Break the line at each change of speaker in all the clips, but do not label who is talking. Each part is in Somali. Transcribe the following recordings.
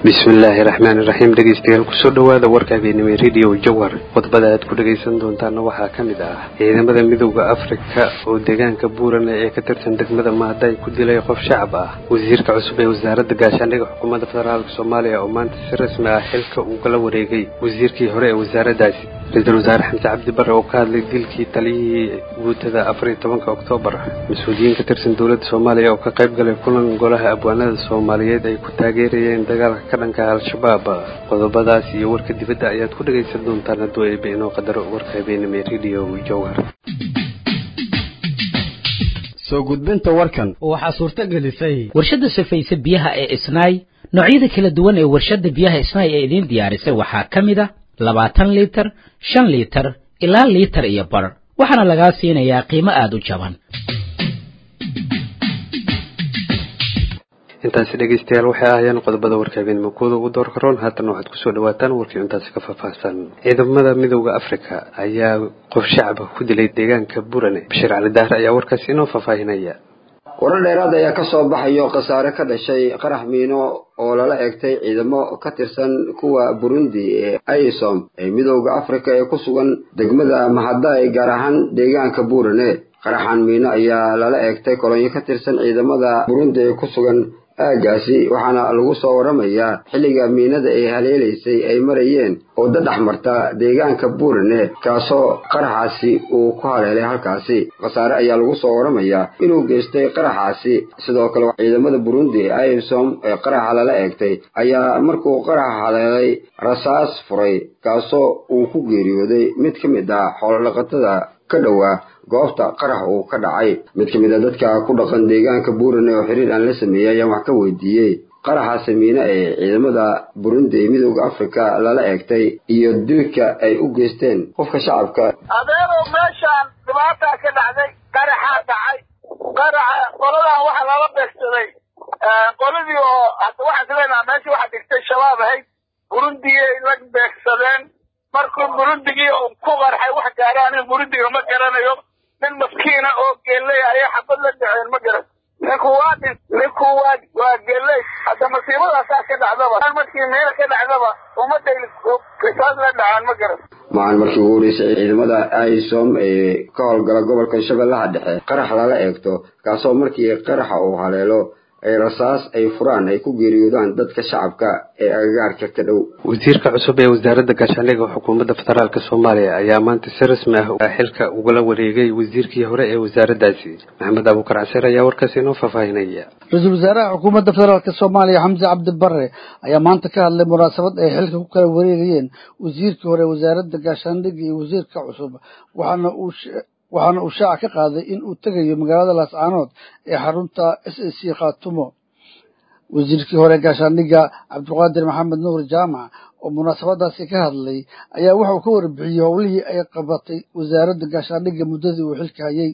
bismillaahi raxmaani raxiim dhegeystayaal kusoo dhawaada warka habeenimo radio jawhar khudbada aad ku dhagaysan doontaana waxaa ka mid ah ciidamada midooda afrika oo deegaanka buurane ee ka tirsan degmada mahada ay ku dilay qof shacab ah wasiirka cusub ee wasaaradda gaashaandhiga xukuumadda federaalk soomaaliya oo maanta si rasmi ah xilka uu kala wareegay wasiirkii hore ee wasaaraddaasi ra-iisul wasaare xamse cabdi bare oo ka hadlay dilkii taliyihii guutada afar iyo tobanka oktoobar mas-uuliyiin ka tirsan dowladda soomaaliya oo ka qayb galay kulan golaha abwaanada soomaaliyeed ay ku taageerayeen dagaalka ka dhanka al-shabaab qodobadaas iyo warka dibadda ayaad ku dhagaysan doontaan hadduu eebe inoo qadaro warka habeenimo ee radio jowhar
soo gudbinta warkan
waxaa suurto gelisay
warshadda safayse biyaha ee isnaay noocyada kala duwan ee warshadda biyaha isnaay ee idiin diyaarisay waxaa ka mid a labaatan liitar shan liitar ilaa liitar iyo bar waxaana lagaa siinayaa qiimo aada u jaban
intaasi dhegeystayaal waxay ahaayeen qodobada warka habeenimo kuwada ugu door karoon haatan waxaad kusoo dhawaataan warkii intaasi ka faahfaahsan ciidamada midooda afrika ayaa qof shacaba ku dilay deegaanka burane bashiir cali daahre ayaa warkaasi inoo faahfaahinaya
warar dheeraad ayaa ka soo baxayo khasaare ka dhashay qarax miino oo lala egtay ciidamo ka tirsan kuwa burundi ee isom ee midooda afrika ee ku sugan degmada mahaday gaar ahaan deegaanka burane qaraxan miino ayaa lala egtay kolonyo ka tirsan ciidamada burundi ee ku sugan aagaasi waxaana lagu soo waramayaa xilliga miinada ay haleelaysay ay marayeen oo dadhex marta deegaanka buurane kaasoo qaraxaasi uu ku haleelay halkaasi khasaare ayaa lagu soo waramayaa inuu geystay qaraxaasi sidoo kale ciidamada burundi isom ee qaraxa lala eegtay ayaa markuu qaraxa haleelay rasaas furay kaasoo uu ku geeriyooday mid ka mid ah xoolodhaqatada ka dhowaa goobta qarax uu ka dhacay mid ka mid a dadka ku dhaqan deegaanka buurane oo xiriir aan la sameeyey ayaan wax ka weydiiyey qaraxa samiine ee ciidamada burundi ee midooda afrika lala eegtay iyo dilka ay u geysteen qofka shacabka
adeerow meeshaan dhibaataa ka dhacday qaraxaa dhacay qaraxa qoladan waxaa lala beegsaday qoladii oo waxaan islenaha meeshii waxaa dhigtay shabaab ahayd burundigay la beegsadeen markuu burundigii ku qarxay wax gaara aniga burundiga ma garanayo nin maskiina oo geeley ayay xabad la dhaceen ma garan ninku waa dhin ninku waa waa geeley hadda masiibadaasaa ka dhacdaba markii meela ka dhacdaba ummadday kisaas la dhacaan ma garan
maalin markii ugu horeysay ciidamada isom ee ka howlgala gobolka shabeellaha dhexe qarax lala eegto kaasoo markii qaraxa uu haleelo ay rasaas ay furaan ay ku geeriyoodaan dadka shacabka ee agagaarka ka dhow
wasiirka cusub ee wasaaradda gaashaandhiga xukuumadda federaalk soomaaliya ayaa maanta si rasmi ah xilka ugala wareegay wasiirkii hore ee wasaaraddaasi maxamed abuukar caseer ayaa warkaasi inoo faahfaahinaya
ra-iisul wasaaraha xukuumadda federaalk soomaaliya xamse cabdi bare ayaa maanta ka hadlay munaasabad ay xilka ku kala wareegayeen wasiirkii hore wasaaradda gaashaandhiga iyo wasiirka cusub waxaana uu waxaana uu shaaca ka qaaday in uu tegayo magaalada laascaanood ee xarunta s a c khaatumo wasiirkii hore gaashaandhiga cabdiqaadir maxamed nuur jaamac oo munaasabadaasi ka hadlay ayaa wuxuu ka warbixiyey howlihii ay qabatay wasaaradda gaashaandhiga muddadii uu xilka hayay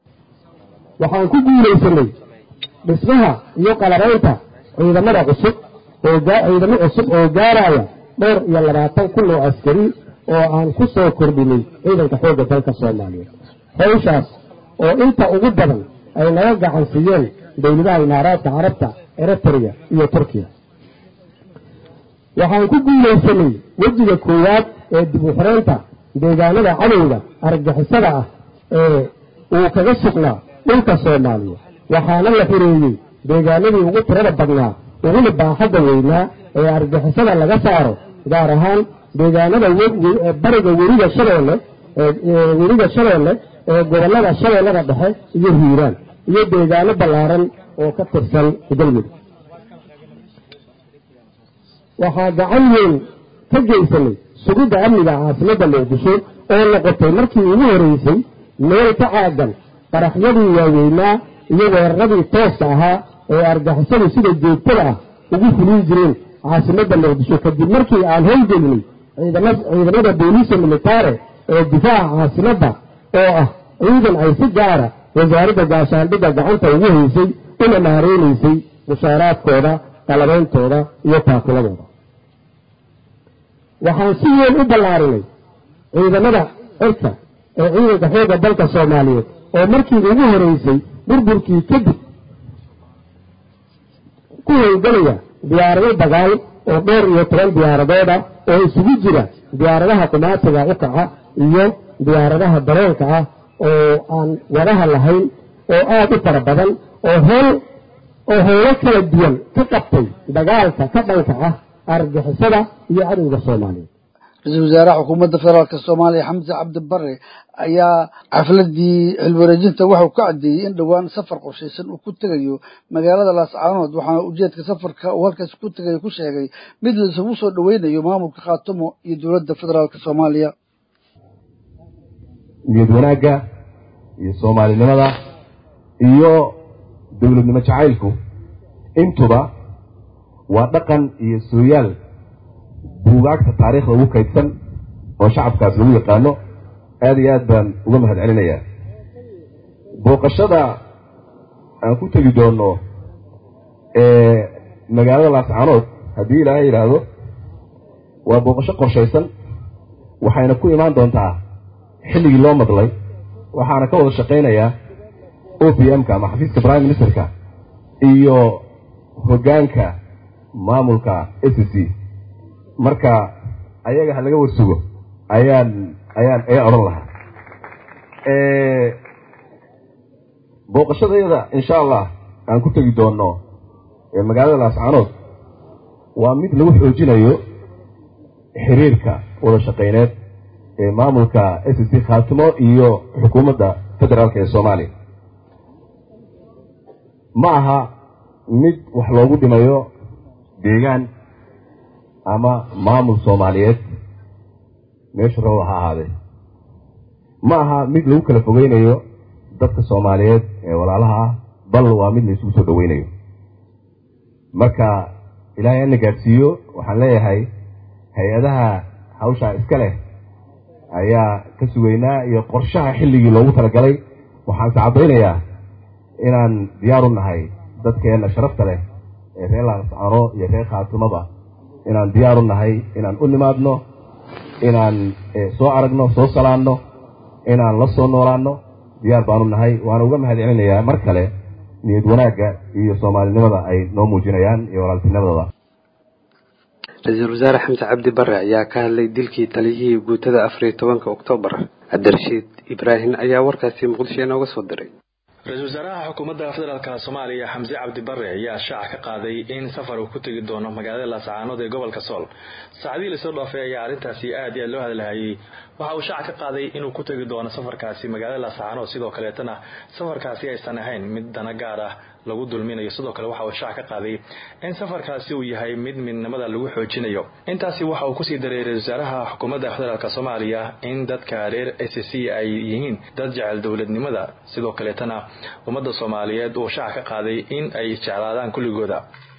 waxaan ku guulaysanay dhismaha iyo qalabaynta ciidamada cusub oo ciidamo cusub oo gaaraya dhowr iyo labaatan kun oo askari oo aan ku soo kordhinay ciidanka xoogga dalka soomaaliyeed hawshaas oo inta ugu badan ay naga gacan siiyeen dowladaha imaaraadka carabta eritrea iyo turkiya waxaan ku guulaysanay wejiga koowaad ee dib u xireynta deegaanada cadowga argagixisada ah ee uu kaga sugnaa dhulka soomaaliya waxaana la xireeyey deegaanadii ugu tirada badnaa uguna baaxadda weynaa ee argagixisada laga saaro gaar ahaan deegaanada bariga weriga shabeelle weriga shabeelle ee gobollada shabeellada dhexe iyo hiiraan iyo deegaano ballaaran oo ka tirsan galmudug waxaa gacan weyn ka geysanay sugidda amniga caasimadda muqdisho oo noqotay markii ugu horeysay meel ka caagan qaraxyadii waaweynaa iyo weeraradii tooska ahaa ee argixisadu sida joogtada ah ugu fulin jireen caasimadda muqdisho kadib markii aan howlgelinay ciidamada booliisa militaare ee difaaca caasimadda oo ah ciidan ay si gaara wasaaradda gaashaandhigga gacanta ugu haysay una maareynaysay mushaaraadkooda qalabeyntooda iyo taakuladooda waxaan si weyn u ballaarinay ciidamada cirka ee ciidanka xoogga dalka soomaaliyeed oo markii ugu horeysay burburkii kadib ku howlgelaya diyaarado dagaal oo dhowr iyo toban diyaaradooda oo isugu jira diyaaradaha qumaatiga u kaca iyo diyaaradaha daroonka ah oo aan wadaha lahayn oo aada u fara badan oo howl oo howlo kala duwan ka qabtay dagaalka ka dhanka ah argixisada iyo cadowga soomaaliyeed
ra-iisul wasaaraha xukuumadda federaalk soomaaliya xamse cabdi bare ayaa xafladii xilwareejinta waxau ka caddeeyey in dhowaan safar qorshaysan uu ku tegayo magaalada laascaanood waxaana ujeedka safarka uu halkaas ku tegayo ku sheegay mid la isugu soo dhoweynayo maamulka khaatumo iyo dowladda federaalk soomaaliya
niyad wanaagga iyo soomaalinimada iyo dowladnimo jacaylku intuba waa dhaqan iyo sooyaal buugaagta taariikhda ugu kaydsan oo shacabkaas lagu yaqaano aada iyo aad baan uga mahad celinayaa booqashada aan ku tegi doono ee magaalada laascaanood haddii ilaahay yidhaahdo waa booqasho qorshaysan waxayna ku imaan doontaa xilligii loo madlay waxaana ka wada shaqaynayaa o p m ka ama xafiiska prime ministerka iyo hoggaanka maamulka s c marka ayaga ha laga warsugo ayaan ayaan ayaan odhan lahaa booqashadayada insha allah aan ku tegi doono magaalada laascaanood waa mid lagu xoojinayo xiriirka wada shaqayneed ee maamulka s c khaatimo iyo xukuumadda federaalk ee soomaaliya ma aha mid wax loogu dhimayo deegaan ama maamul soomaaliyeed meeshu raba ha ahaadee ma aha mid lagu kala fogeynayo dadka soomaaliyeed ee walaalaha ah bal waa mid la isugu soo dhoweynayo marka ilaahay ana gaadhsiiyo waxaan leeyahay hay-adaha hawshaa iska leh ayaa ka sugaynaa iyo qorshaha xilligii loogu talagalay waxaanse caddaynayaa inaan diyaar u nahay dadkeenna sharafta leh ee reer laascano iyo reer khaatimaba inaan diyaar u nahay inaan u nimaadno inaan soo aragno soo salaanno inaan la soo noolaanno diyaar baanu nahay waana uga mahad celinayaa mar kale niyad wanaagga iyo soomaalinimada ay noo muujinayaan iyo walaaltinimadooda
ra-iisul wasaare xamse cabdi bare ayaa ka hadlay dilkii taliyihii guutada afar iyo tobanka oktoobar cabdirashiid ibraahim ayaa warkaasi muqdisho inooga soo diray
ra-iisul wasaaraha xukuumadda federaalk soomaaliya xamse cabdi bare ayaa shaaca ka qaaday in safar uu ku tegi doono magaalada laascaanood ee gobolka sool saacadihii lasoo dhaafay ayaa arrintaasi aad iyo aad loo hadlahayay waxa uu shaaca ka qaaday inuu ku tegi doono safarkaasi magaalada laascaanood sidoo kaleetana safarkaasi aysan ahayn mid dana gaar ah lagu dulminayo sidoo kale waxa uu shaac ka qaaday in safarkaasi uu yahay mid midnimada lagu xoojinayo intaasi waxa uu kusii daray ra-isul wasaaraha xukuumadda federaalk soomaaliya in dadka reer s c ay yihiin dad jecel dowladnimada sidoo kaleetana ummadda soomaaliyeed uu shaac ka qaaday in ay jeclaadaan kulligooda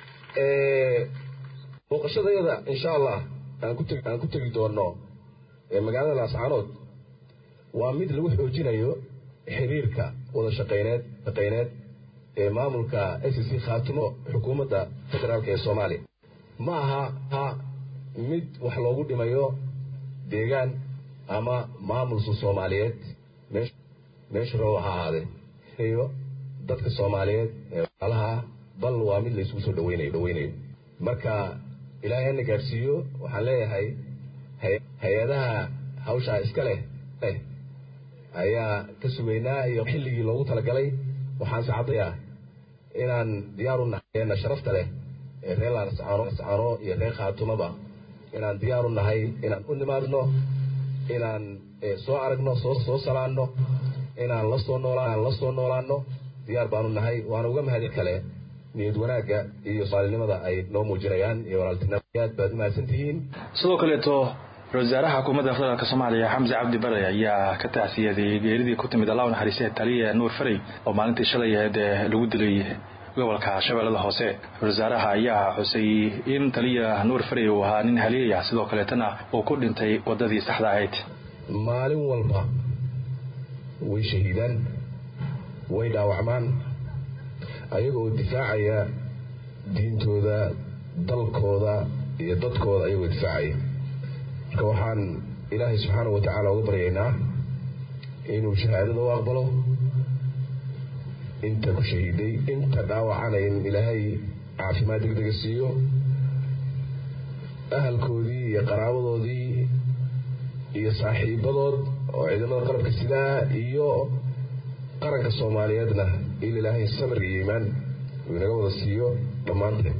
booqashadayada insha allah aan ku tegi doono magaalada laascaanood waa mid lagu xoojinayo xiriirka wada shaqayneed shaqayneed ee maamulka s c khaatimo xukuumadda federaalk ee soomaaliya ma aha mid wax loogu dhimayo deegaan ama maamulka soomaaliyeed meeshu raba ha ahaadee iyo dadka soomaaliyeed ee walaalaha ah bal waa mid la isugu soo dhaweynayo dhaweynayo marka ilaahay hana gaadhsiiyo waxaan leeyahay hay-adaha hawshaa iska leh ayaa ka sugaynaa iyo xilligii loogu talagalay waxaanse caddayaa inaan diyaar u nahay sharafta leh ee reer laascano iyo reer khaatumaba inaan diyaar u nahay inaan u nimaadno inaan soo aragno soo soo salaanno inaan lasoo noolaan la soo noolaanno diyaar baanu nahay waana uga mahadin kale niyad wanaagga iyo soomaalinimada ay noo muujinayaan iyo walaaltinimada aad baad u mahadsan tihiin
sidoo kaleeto ra-isul wasaaraha xukuumadda federaalk soomaaliya xamse cabdi bare ayaa ka tacsiyadeeyey geeridii ku timid allah u naxariistee taliya nuur farey oo maalintii shalay aheed ee lagu dilay gobolka shabeellada hoose ra-isul wasaaraha ayaa xusay in taliya nuur farey uu ahaa nin haliyaya sidoo kaleetana uu ku dhintay waddadii saxda ahayd
maalin walba way shahiidaan way dhaawacmaan ayaga oo difaacaya diintooda dalkooda iyo dadkooda ayagoo difaacaya marka waxaan ilaahay subxaana wa tacaala uga baryaynaa inuu shahaadada u aqbalo inta ku shahiiday inta dhaawacana in ilaahay caafimaad degdega siiyo ahalkoodii iyo qaraabadoodii iyo saaxiibadood oo ciidamada qalabka sidaa iyo qaranka soomaaliyeedna in ilaahay samir iyo iimaan uu inaga wada siiyo dhammaanteen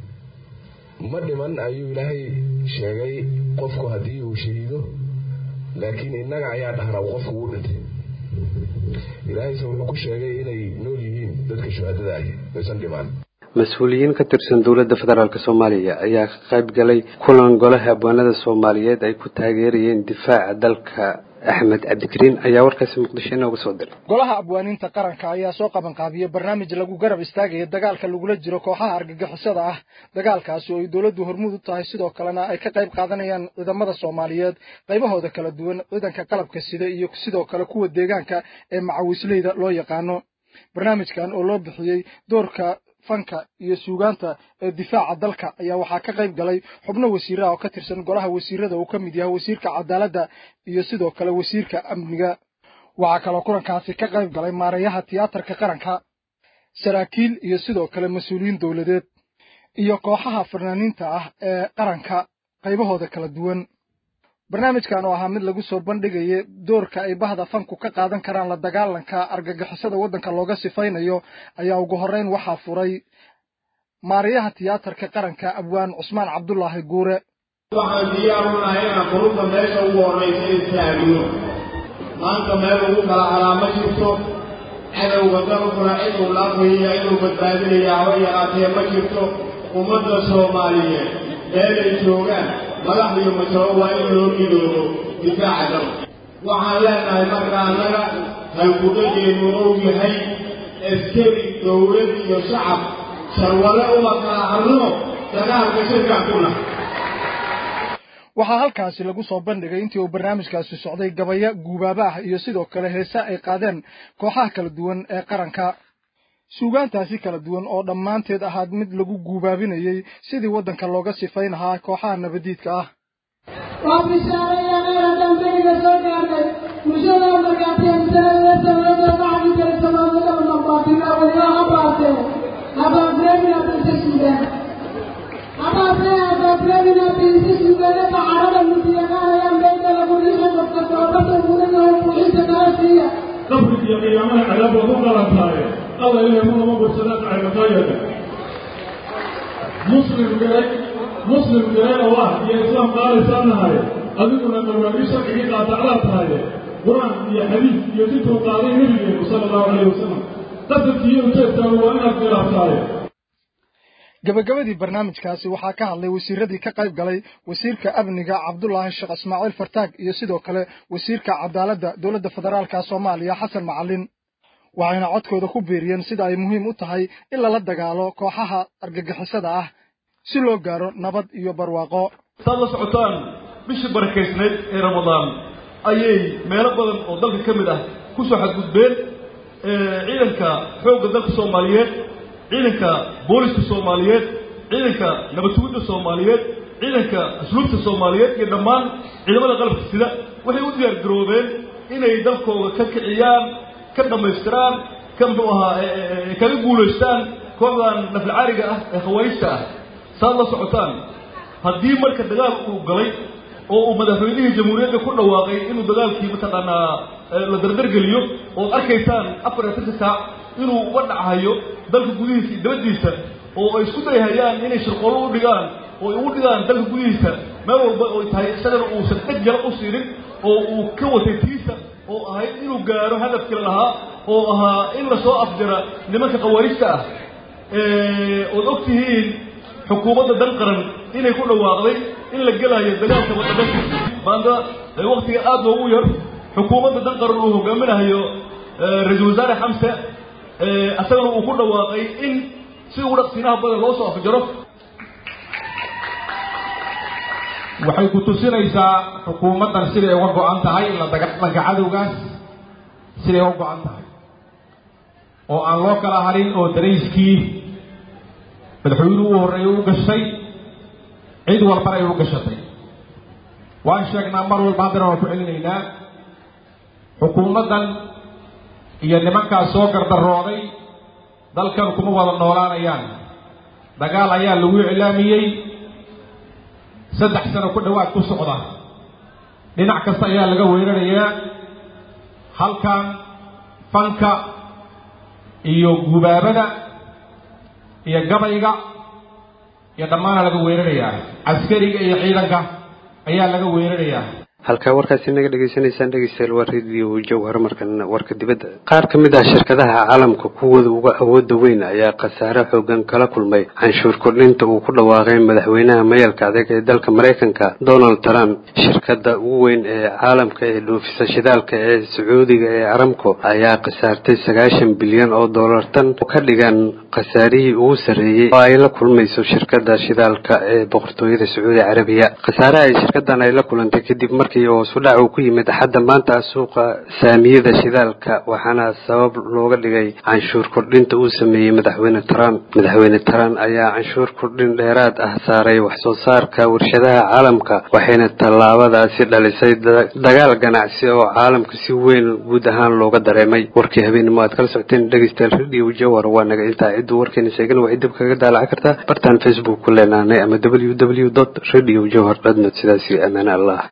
ma dhiman ayuu ilaahay sheegay qofku haddii uu shahiido laakiin innaga ayaa dhahnaa qofku wuu dhintay ilaahayse wuxuu ku sheegay inay nool yihiin dadka shuhaadada ahi aysan dhimaan
mas-uuliyiin ka tirsan dowladda federaalk soomaaliya ayaa ka qayb galay kulan golaha abwaanada soomaaliyeed ay ku taageerayeen difaaca dalka axmed cabdikariin ayaa warkaasi muqdisho inooga soo diray
golaha abwaaniinta qaranka ayaa soo qabanqaabiyey barnaamij lagu garab istaagaya dagaalka lagula jiro kooxaha argagixisada ah dagaalkaasi oo ay dowladdu hormuud u tahay sidoo kalena ay ka qayb qaadanayaan ciidamada soomaaliyeed qaybahooda kala duwan ciidanka qalabka sida iyo sidoo kale kuwa deegaanka ee macawisleyda loo yaqaano barnaamijkan oo loo bixiyey doorka fanka iyo suugaanta ee difaaca dalka ayaa waxaa ka qayb galay xubno wasiiraha oo ka tirsan golaha wasiirada uu ka mid yahay wasiirka cadaaladda iyo sidoo kale wasiirka amniga waxaa kaloo kulankaasi ka qayb galay maareeyaha tiyaatarka qaranka saraakiil iyo sidoo kale mas-uuliyiin dowladeed iyo kooxaha fanaaniinta ah ee qaranka qaybahooda kala duwan barnaamijkan oo ahaa mid lagu soo bandhigaya doorka ay bahda fanku ka qaadan karaan la dagaalanka argagixisada waddanka looga sifaynayo ayaa ugu horreyn waxaa furay maariyaha tiyaatarka qaranka abwaan cusmaan cabdulaahi guure
waxaan diyaar u nahay inaan qulubta meesha ugu horraysa istaagno maanta meel ugu kala calaamo jirto cadowga dalkuna ciduu laafaya inuu badbaadinaya haba yaraatee ma jirto ummadda soomaaliyeed meelay joogaan madax iyo majaro waa in loo midoobo difaaca dalka waxaan leenahay marka annaga halgudhageenu ou yahay askari dowlad iyo shacab sharwale uma kala hadno dagaalka shirkaan ku nahay
waxaa halkaasi lagu soo bandhigay intii uu barnaamijkaasi socday gabaya guubaaba ah iyo sidoo kale heese ay qaadeen kooxaha kala duwan ee qaranka suugaantaasi kala duwan oo dhammaanteed ahaad mid lagu guubaabinayey sidii waddanka looga sifayn lahaa kooxaha nabadiidka ah
waa bishaareeya meela dambeyga soo gaartay bulshada markaateen sanadla sameeyo bacdi jira samaamada maqaatila waya habaate habaafreemina binta suudaan habaafree habaafreemina binta suudaane bacarada mutiyaqaanayaan beenta lagu riixi qofka toobada guriga buuxinta kala siiya
qabriga iyo qiyaamaha cadaab waad u qalantaaye alla ilahay mudama bursadaan caybatayada muslim garay muslim garay oo ah iyo islaam qaalaysaan nahay adiguna marwaagii sharcigii qaatacdaa tahaye qur-aan iyo xadiis iyo situu qaaday nebigeenu sala allahu calayhi wasalam qasadkii iyo ujeedkaagu waa inaad khilaaftaay
gabagabadii barnaamijkaasi waxaa ka hadlay wasiiradii ka qayb galay wasiirka amniga cabdulaahi sheekh ismaaciil fartaag iyo sidoo kale wasiirka cadaaladda dowladda federaalka soomaaliya xasan macalin waxayna codkooda ku biiriyeen sida ay muhiim u tahay in lala dagaalo kooxaha argagixisada ah si loo gaaro nabad iyo barwaaqo
saad la socotaan bishii barakaysnayd ee ramadaan ayay meelo badan oo dalka ka mid ah ku soo xadgudbeen ciidanka xoogga dalka soomaaliyeed ciidanka booliska soomaaliyeed ciidanka nabadsugidda soomaaliyeed ciidanka asluubta soomaaliyeed iyo dhammaan ciidamada qalabka sida waxay u diyaar garoobeen inay dalkooda ka kiciyaan ka dhammaystiraan ka muxuu ahaa kaga guulaystaan kooxdan naflcaariga ah ee khawaarijta ah saad la socotaan haddii marka dagaal uu galay oo uu madaxweynihii jamhuuriyadda ku dhawaaqay inuu dagaalkii mataqaanaa la dardargeliyo ood arkaysaan afar iyo afarta saac inuu uga dhachayo dalka gudihiisa iyo dabadiisa oo ay isku dayhayaan inay shirqoolo u dhigaan oo ay ugu dhigaan dalka gudihiisa meel walba oo tahay isagana uusan dheg jala u siinin oo uu ka watay tiisa oo ahayd inuu gaaro hadafkii lahaa oo ahaa in lasoo afjara nimanka khawaarijta ah ood og tihiin xukuumadda dan qaran inay ku dhawaaqday in la gelayo dagaalka wadadhanka maanta waktiga aada loogu yar xukuumadda dan qaran uu hogaaminayo ra-iisul wasaare xamse isagana uu ku dhawaaqay in si ugu dhaqsiinaha badan loo soo afjaro
waxay ku tusinaysaa xukuumaddan siday uga go-an tahay la dagaalanka cadowgaas siday uga go-an tahay oo aan loo kala harin oo darayskii madaxweynuhu u horreeyay u gashay cid walbana ay u gashatay waan sheegnaa mar walba haddana waan ku celinaynaa xukuumaddan iyo nimankaas soo gardarooday dalkan kuma wada noolaanayaan dagaal ayaa lagu iclaamiyey saddex sano ku dhowaad ku socda dhinac kasta ayaa laga weerarayaa halkan fanka iyo gubaabada iyo gabayga iyo dhammaana laga weerarayaa caskariga iyo ciidanka ayaa laga weerarayaa
halkaa warkaasi naga dhegaysanaysaan dhegeystayaal waa radio jawhar markan warka dibadda qaar ka mid ah shirkadaha caalamka kuwooda uga awooda weyn ayaa khasaare xoogan kala kulmay canshuur kordhinta uu ku dhawaaqay madaxweynaha mayalka adag ee dalka maraykanka donald trump shirkada ugu weyn ee caalamka ee dhoofisa shidaalka ee sacuudiga ee aramco ayaa khasaartay sagaashan bilyan oo dollar tan oo ka dhigan khasaarihii ugu sarreeyey oo ay la kulmayso shirkada shidaalka ee boqortooyada sacuudi carabiya khasaaraha ay shirkadan ay la kulantay kadib markii hoos u dhac uu ku yimid xadda maanta suuqa saamiyada shidaalka waxaana sabab looga dhigay canshuur kordhinta uu sameeyey madaxweyne trump madaxweyne trump ayaa canshuur kordhin dheeraad ah saaray wax soo saarka warshadaha caalamka waxayna tallaabadaasi dhalisay dagaal ganacsi oo caalamka si weyn guud ahaan looga dareemay warkii habeenimo aad kala socoteen dhegeystayaal radio jawar waa naga intaa cidduu warkeena sheegan waxay dib kaga daalacan kartaa bartaan facebook ku leenaanay ama w w dot radio jawhar dot net sidaasi amaan allah